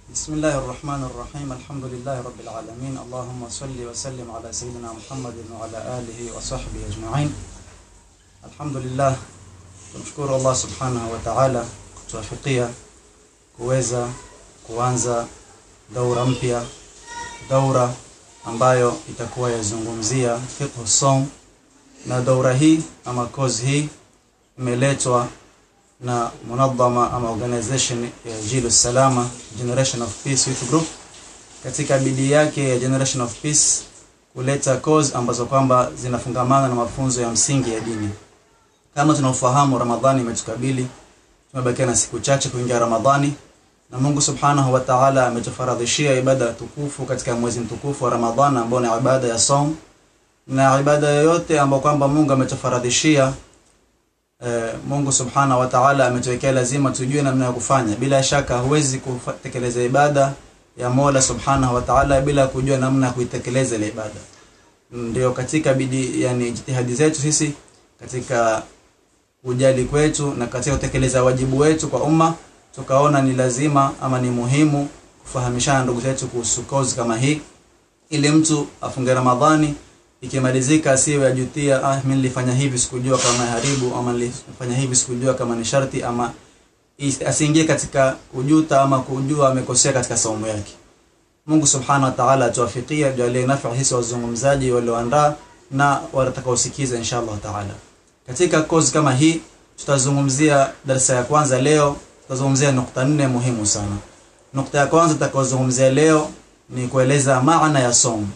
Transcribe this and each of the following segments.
بسم الله الرحمن الرحيم الحمد لله رب العالمين اللهم صل وسلم على سيدنا محمد وعلى آله وصحبه أجمعين الحمد لله tumshukuru Allah subhanahu wa ta'ala kutuwafikia kuweza kuanza daura mpya daura ambayo itakuwa yazungumzia fiqh som na daura hii ama course hii imeletwa na munadhama ama organization ya Jilu Salama Generation of Peace Youth Group katika bidii yake ya Generation of Peace kuleta course ambazo kwamba zinafungamana na mafunzo ya msingi ya dini. Kama tunaofahamu, Ramadhani imetukabili, tumebakia na siku chache kuingia Ramadhani, na Mungu Subhanahu wa Ta'ala ametufaradhishia ibada tukufu katika mwezi mtukufu wa Ramadhani ambao ni ibada ya saum, na ibada yoyote ambayo kwamba Mungu ametufaradhishia Eh, Mungu Subhanahu wa Ta'ala ametuwekea lazima tujue namna ya kufanya. Bila shaka huwezi kutekeleza ibada ya Mola Subhanahu wa Ta'ala bila kujua namna ya kuitekeleza ile ibada. Ndio katika bidii, yani jitihadi zetu sisi katika kujali kwetu na katika kutekeleza wajibu wetu kwa umma, tukaona ni lazima ama ni muhimu kufahamishana ndugu zetu kuhusu kozi kama hii, ili mtu afunge Ramadhani ikimalizika asiwe ajutia, ah, mimi nilifanya hivi sikujua kama haribu, ama nilifanya hivi sikujua kama ni sharti, ama asiingie katika kujuta ama kujua amekosea katika saumu yake. Mungu Subhanahu wa Ta'ala atuwafikia, jalie nafa hisi wazungumzaji walioandaa na watakaosikiza inshallah Ta'ala. Katika kozi kama hii tutazungumzia darasa ya kwanza leo, tutazungumzia nukta nne muhimu sana. Nukta ya kwanza tutakayozungumzia leo ni kueleza maana ya saumu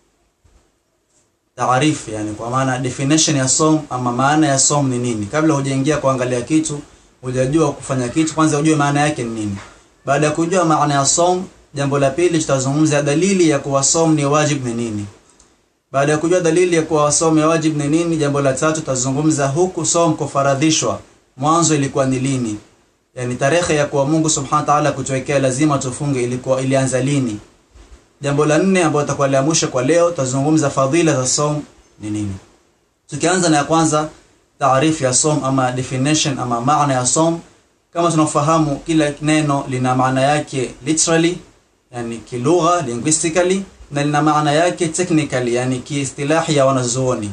taarifu yani kwa maana definition ya som ama maana ya som ni nini kabla hujaingia kuangalia kitu hujajua kufanya kitu kwanza ujue maana yake ni nini baada ya kujua maana ya som jambo la pili tutazungumzia dalili ya kuwa som ni wajib ni nini baada ya kujua dalili ya kuwa som ya wajib ni nini jambo la tatu tutazungumza huku som kufaradhishwa mwanzo ilikuwa ni lini yani tarehe ya kuwa Mungu subhanahu wa ta'ala kutuwekea lazima tufunge ilikuwa ilianza lini Jambo la nne ambalo tutakuwa la mwisho kwa leo tutazungumza fadhila za som ni nini. Tukianza na ya kwanza taarifu ya som ama definition ama maana ya som kama tunafahamu kila neno lina maana yake literally yani kilugha linguistically na lina maana yake technically yani kiistilahi ya wanazuoni.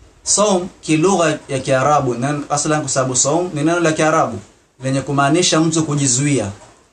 Som kilugha ya Kiarabu na aslan kwa sababu som ni neno la Kiarabu lenye kumaanisha mtu kujizuia.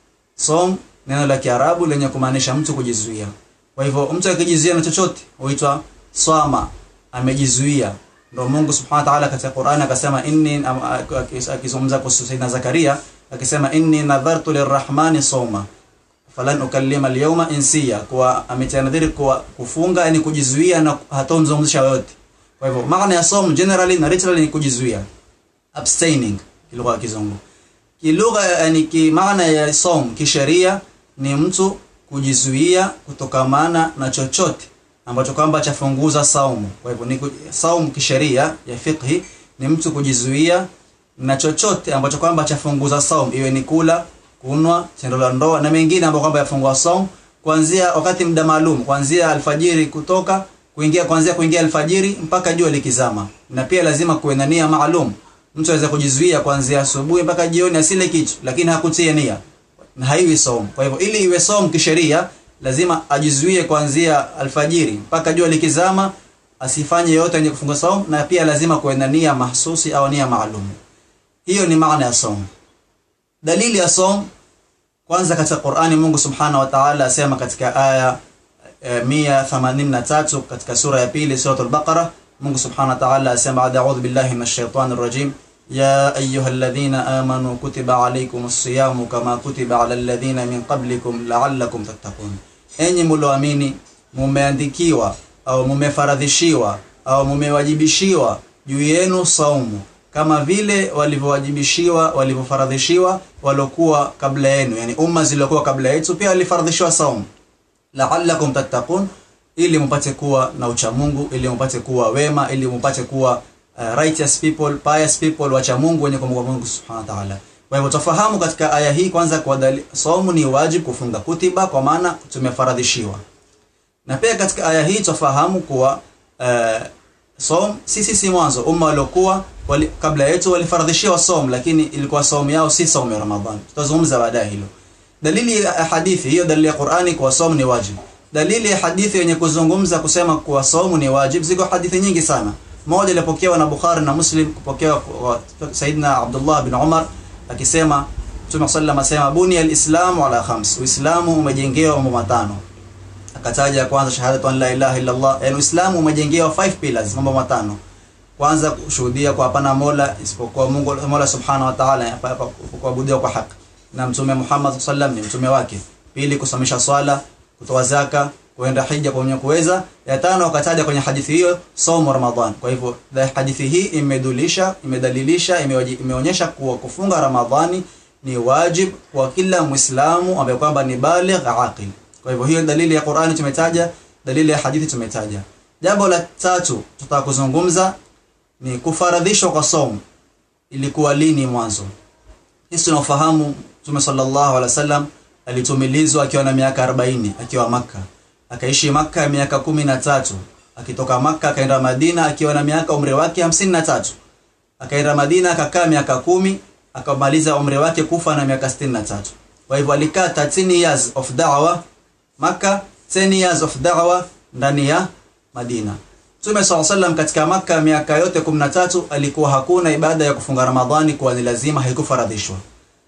Som neno la Kiarabu lenye kumaanisha mtu kujizuia. Kwa hivyo mtu akijizuia na chochote huitwa swama, amejizuia. Ndio Mungu Subhanahu wa Ta'ala katika Qur'an akasema inni akizungumza kuhusu Sayyidina Zakaria akisema inni nadhartu lirrahmani sawma falan ukallima alyawma insiya, kwa ametanadhiri kwa kufunga yani kujizuia na hatomzungumzisha yote. Kwa hivyo maana ya sawm generally na literally ni kujizuia, abstaining kilugha ya Kizungu kilugha yani ki maana ya som kisheria ni mtu kujizuia kutokamana na chochote ambacho kwamba chafunguza saumu. Kwa hivyo ni saumu kisheria ya fiqhi ni mtu kujizuia na chochote ambacho kwamba chafunguza saumu, iwe ni kula, kunwa, tendo la ndoa na mengine ambayo kwamba yafungua saumu kuanzia wakati muda maalum, kuanzia alfajiri kutoka kuingia kuanzia kuingia alfajiri mpaka jua likizama, na pia lazima kuwe na nia maalum mtu aweza kujizuia kuanzia asubuhi mpaka jioni asile kitu lakini hakutia nia na haiwi somo kwa hivyo ili iwe somo kisheria lazima ajizuie kuanzia alfajiri mpaka jua likizama asifanye yote yenye kufunga somo na pia lazima kuwe na nia mahsusi au nia maalum hiyo ni maana ya somo dalili ya somo kwanza katika Qur'ani Mungu Subhanahu wa Ta'ala asema katika aya e, 183 katika sura ya pili sura al-Baqara Mungu Subhanahu wa Ta'ala asema a'udhu billahi minash shaitanir rajim ya ayyuhalladhina amanu kutiba alaykumus siyamu kama kutiba alal ladhina min qablikum la'allakum tattaqun enyi mlioamini mumeandikiwa au mumefaradhishiwa au mumewajibishiwa juu yenu saumu kama vile walivyowajibishiwa walivyofaradhishiwa walokuwa kabla yenu yani umma zilizokuwa kabla yetu pia walifaradhishiwa saumu la'allakum tattaqun ili mpate kuwa na ucha Mungu ili mpate kuwa wema ili mpate kuwa uh, righteous people pious people wacha Mungu wenye kumwogopa Mungu Subhanahu wa Ta'ala kwa hivyo tufahamu katika aya hii kwanza kwa saumu ni wajibu kufunga kutiba kwa maana tumefaradhishiwa na pia katika aya hii tufahamu kuwa uh, som sisi si mwanzo umma waliokuwa wali, kabla yetu walifaradhishiwa som lakini ilikuwa saumu yao si saumu ya Ramadhani tutazungumza baadaye hilo dalili ya hadithi hiyo dalili ya Qur'ani kwa somu ni wajib dalili ya hadithi yenye kuzungumza kusema kuwa somu ni wajib ziko hadithi nyingi sana moja ilipokewa na Bukhari na Muslim kupokewa kwa Saidina Abdullah bin Umar akisema Mtume sallam asema buni alislamu ala khams uislamu umejengewa mambo matano akataja kwanza shahadatu an la ilaha illa Allah yani uislamu umejengewa five pillars mambo matano kwanza kushuhudia kwa hapana mola isipokuwa Mungu Mola subhanahu wa ta'ala kuabudiwa kwa haki na mtume Muhammad sallam ni mtume wake pili kusomesha swala kutoa zaka kuenda hija kwa mwenye kuweza ya tano akataja kwenye hadithi hiyo somo Ramadhan kwa hivyo hadithi hii imedulisha imedalilisha imeonyesha kuwa kufunga Ramadhani ni wajib kwa kila Muislamu ambaye kwamba ni baligh aqil kwa hivyo hiyo dalili ya Qur'ani tumetaja dalili ya hadithi tumetaja jambo la tatu tutakuzungumza ni kufaradhishwa kwa somo ilikuwa lini mwanzo sisi tunafahamu Mtume sallallahu alaihi wasallam alitumilizwa akiwa na miaka 40 akiwa maka akaishi maka miaka kumi na tatu akitoka maka akaenda Madina akiwa na miaka umri wake hamsini na tatu akaenda Madina akakaa miaka kumi akamaliza umri wake kufa na miaka sitini na tatu kwa hivyo alikaa 13 years of da'wa maka 10 years of da'wa ndani ya Madina Mtume SAW sallam katika maka miaka yote 13 alikuwa hakuna ibada ya kufunga Ramadhani kwa ni lazima haikufaradhishwa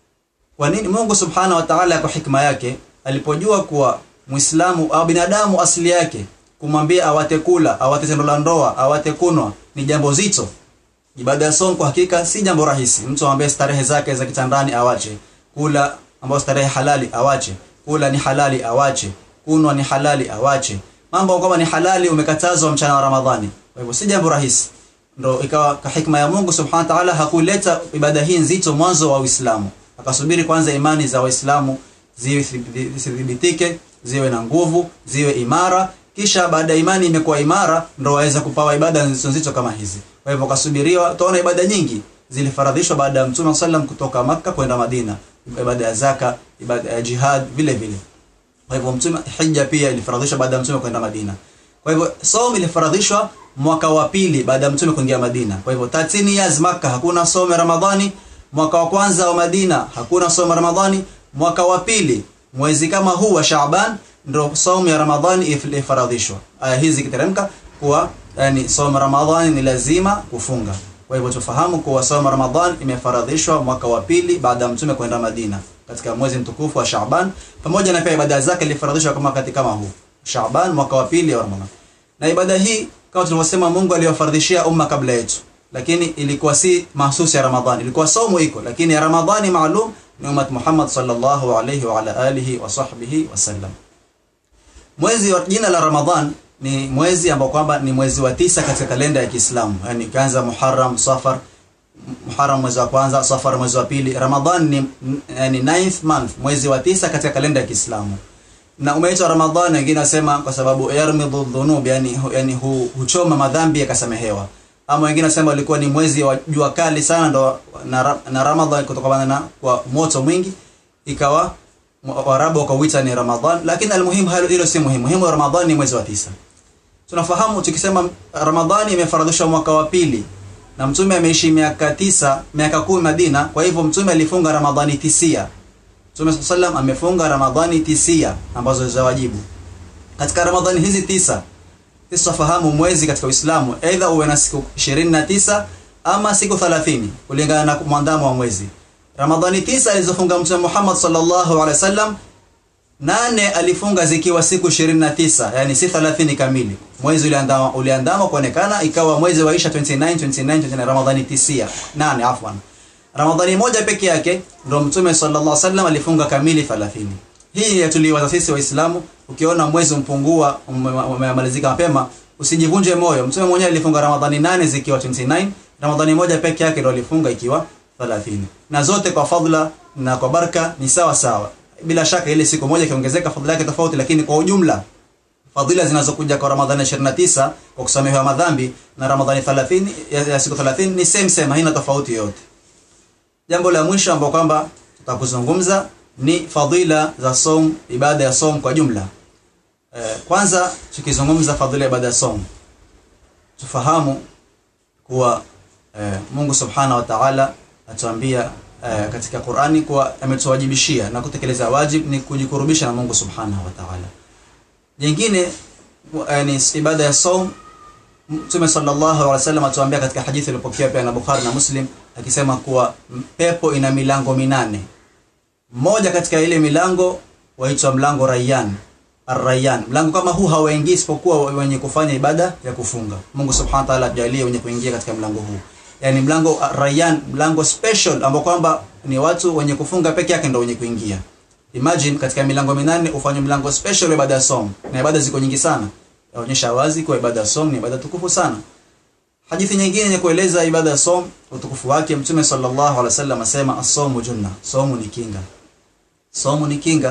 kwa nini Mungu Subhanahu wa Ta'ala kwa hikma yake alipojua kuwa Muislamu au binadamu asili yake kumwambia awate kula, awate tendo la ndoa, awate kunwa ni jambo zito. Ibada ya somo kwa hakika si jambo rahisi. Mtu ambaye starehe zake za kitandani awache, kula ambayo starehe halali awache, kula ni halali awache, kunwa ni halali awache. Mambo kama ni halali umekatazwa mchana wa Ramadhani. Kwa hivyo si jambo rahisi. Ndio ikawa kwa hikma ya Mungu Subhanahu wa Ta'ala hakuleta ibada hii nzito mwanzo wa Uislamu. Akasubiri kwanza imani za Waislamu ziwe zithibitike, ziwe na nguvu, ziwe imara, kisha baada ya imani imekuwa imara ndio waweza kupawa ibada nzito nzito kama hizi. Kwa hivyo kasubiriwa, tuona ibada nyingi zilifaradhishwa baada ya Mtume sallam kutoka Makka kwenda Madina, ibada ya zaka, ibada ya jihad vile vile. Kwa hivyo Mtume hija pia ilifaradhishwa baada ya Mtume kwenda Madina. Kwa hivyo somo ilifaradhishwa mwaka wa pili baada ya Mtume kuingia Madina. Kwa hivyo 13 years Makka hakuna somo Ramadhani, mwaka wa kwanza wa Madina hakuna somo Ramadhani, mwaka wa pili mwezi kama huu wa Shaaban ndio somo ya Ramadhani ilifaradhishwa. Aya hizi kiteremka kuwa yani somo Ramadhani ni lazima kufunga. Kwa hivyo tufahamu kuwa somo Ramadhani imefaradhishwa mwaka wa pili baada ya mtume kwenda Madina katika mwezi mtukufu wa Shaaban pamoja na pia ibada zake ilifaradhishwa kama wakati kama huu. Shaaban mwaka wa pili wa Ramadhani. Na ibada hii kama tulivyosema Mungu aliyofaradhishia umma kabla yetu. Lakini ilikuwa si mahsusi ya Ramadhani. Ilikuwa somo iko lakini ya Ramadhani maalum ni ummat Muhammad sallallahu alayhi wa ala alihi wa sahbihi wasallam. Mwezi wa jina la Ramadhan ni mwezi ambao kwamba ni mwezi wa tisa katika kalenda ya Kiislamu. Yaani kaanza Muharram, Safar, Muharram mwezi wa kwanza, Safar mwezi wa pili. Ramadhan ni yani ninth month, mwezi wa tisa katika kalenda ya Kiislamu. Na umeitwa Ramadhan wengine wasema kwa sababu yarmidhu dhunub, yani yani hu, huchoma madhambi yakasamehewa. Ama wengine wasema ulikuwa ni mwezi wa jua kali sana ndo na, na Ramadhan kutokana na kwa moto mwingi ikawa Waarabu wakauita ni Ramadhan, lakini almuhimu hilo si muhimu. Muhimu Ramadhan ni mwezi wa tisa. Tunafahamu tukisema Ramadhani imefaradhishwa mwaka wa pili na mtume ameishi miaka tisa, miaka kumi Madina, kwa hivyo mtume alifunga Ramadhani tisia. Mtume sallam amefunga Ramadhani tisia ambazo za wajibu. Katika Ramadhani hizi tisa, sisi tufahamu mwezi katika Uislamu aidha uwe na siku 29 ama siku 30 kulingana na mwandamo wa mwezi. Ramadhani tisa alizofunga Mtume Muhammad sallallahu alaihi wasallam nane alifunga zikiwa siku 29 yani si 30 kamili. Mwezi uliandama uliandama kuonekana ikawa mwezi wa Isha 29 29 29 Ramadhani tisia nane afwan. Ramadhani moja peke yake ndio Mtume sallallahu alaihi wasallam alifunga kamili 30. Hii yatuliwaza sisi Waislamu, ukiona mwezi mpungua umemalizika mapema usijivunje moyo. Mtume mwenyewe alifunga Ramadhani nane zikiwa 29, Ramadhani moja peke yake ndio alifunga ikiwa 30. Na zote kwa fadhila na kwa baraka ni sawa sawa. Bila shaka ile siku moja ikiongezeka fadhila yake tofauti, lakini kwa ujumla fadhila zinazokuja kwa Ramadhani 29 kwa kusamehewa madhambi na Ramadhani 30 ya, ya siku 30 ni same same, haina tofauti yote. Jambo la mwisho ambalo kwamba tutakuzungumza ni fadhila za som, ibada ya som kwa jumla. Eh, kwanza tukizungumza fadhila ya ibada ya som, tufahamu kuwa eh, Mungu Subhanahu wa Ta'ala atuambia uh, katika Qur'ani kwa ametuwajibishia na kutekeleza wajib ni kujikurubisha na Mungu Subhanahu wa Ta'ala. Jingine uh, ni ibada ya saum Mtume sallallahu alaihi wasallam atuambia katika hadithi iliyopokewa pia na Bukhari na Muslim akisema kuwa pepo ina milango minane. Mmoja katika ile milango waitwa mlango Rayyan. Ar-Rayyan. Mlango kama huu hawaingii isipokuwa wenye kufanya ibada ya kufunga. Mungu Subhanahu wa Ta'ala ajalie wenye kuingia katika mlango huu. Yaani mlango Rayyan, mlango special ambao kwamba ni watu wenye kufunga peke yake ndio wenye kuingia. Imagine katika milango minane ufanye mlango special wa ibada ya som. Na ibada ziko nyingi sana yaonyesha wazi kwa ibada ya som ni ibada tukufu sana. Hadithi nyingine yenye kueleza ibada ya som utukufu wake Mtume sallallahu alaihi wasallam asema as-sawmu junna, somu ni kinga. Somu ni kinga.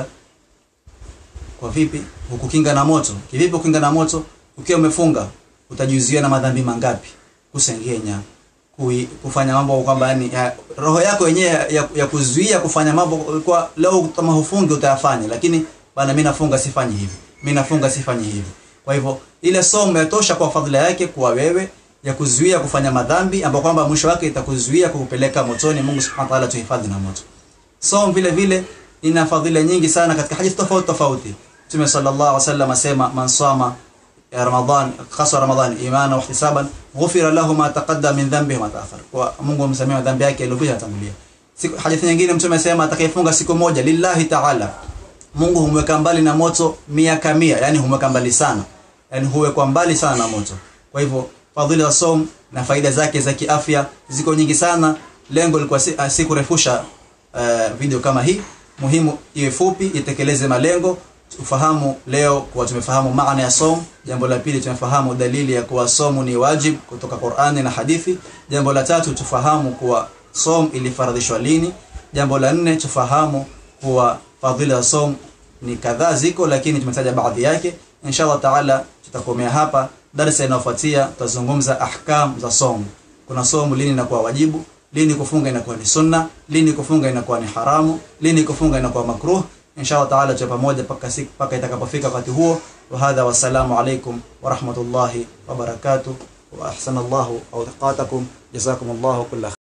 Kwa vipi? Hukukinga na moto. Kivipi kukinga na moto? Ukiwa umefunga utajizuia na madhambi mangapi? Kusengenya, kui, kufanya mambo kwamba yani ya, roho yako yenyewe ya, ya, ya kuzuia kufanya mambo kwa leo kama hufungi utayafanya, lakini bana mimi nafunga sifanyi hivi. Mimi nafunga sifanyi hivi. Kwa hivyo ile somo yatosha kwa fadhila yake kwa wewe ya kuzuia kufanya madhambi ambapo kwamba mwisho wake itakuzuia kukupeleka motoni. Mungu Subhanahu wa Ta'ala tuhifadhi na moto. Somo vile vile ina fadhila nyingi sana katika hadithi tofauti tofauti. Mtume sallallahu alaihi wasallam asema man sama ya Ramadhan khasa Ramadhan imana wa ihtisaban ghufira lahu ma taqaddama min dhanbihi ma ta'akhkhar. Kwa Mungu amsamehe dhambi yake iliyopita tangulia. Siku hadithi nyingine Mtume asema atakayefunga siku moja lillahi ta'ala Mungu humweka mbali na moto miaka mia, yani humweka mbali sana. Yani huwekwa mbali sana na moto. Kwa hivyo fadhila za som na faida zake za kiafya ziko nyingi sana. Lengo lilikuwa si, si kurefusha uh, video kama hii. Muhimu iwe fupi, itekeleze malengo. Ufahamu leo kwa tumefahamu maana ya som. Jambo la pili tumefahamu dalili ya kuwa somu ni wajib kutoka Qur'ani na hadithi. Jambo la tatu tufahamu kuwa som ilifaradhishwa lini. Jambo la nne tufahamu kuwa fadhila za som ni kadhaa ziko, lakini tumetaja baadhi yake. Inshallah taala tutakomea hapa. Darasa inayofuatia tutazungumza ahkam za somu. Kuna somu lini inakuwa wajibu, lini kufunga inakuwa ni sunna, lini kufunga inakuwa ni haramu, lini kufunga inakuwa makruh. Inshallah taala tuwe pamoja mpaka siku mpaka itakapofika wakati huo. Wa hadha wassalamu alaikum wa rahmatullahi wa barakatuh wa ahsanallahu awqatakum jazakumullahu kulla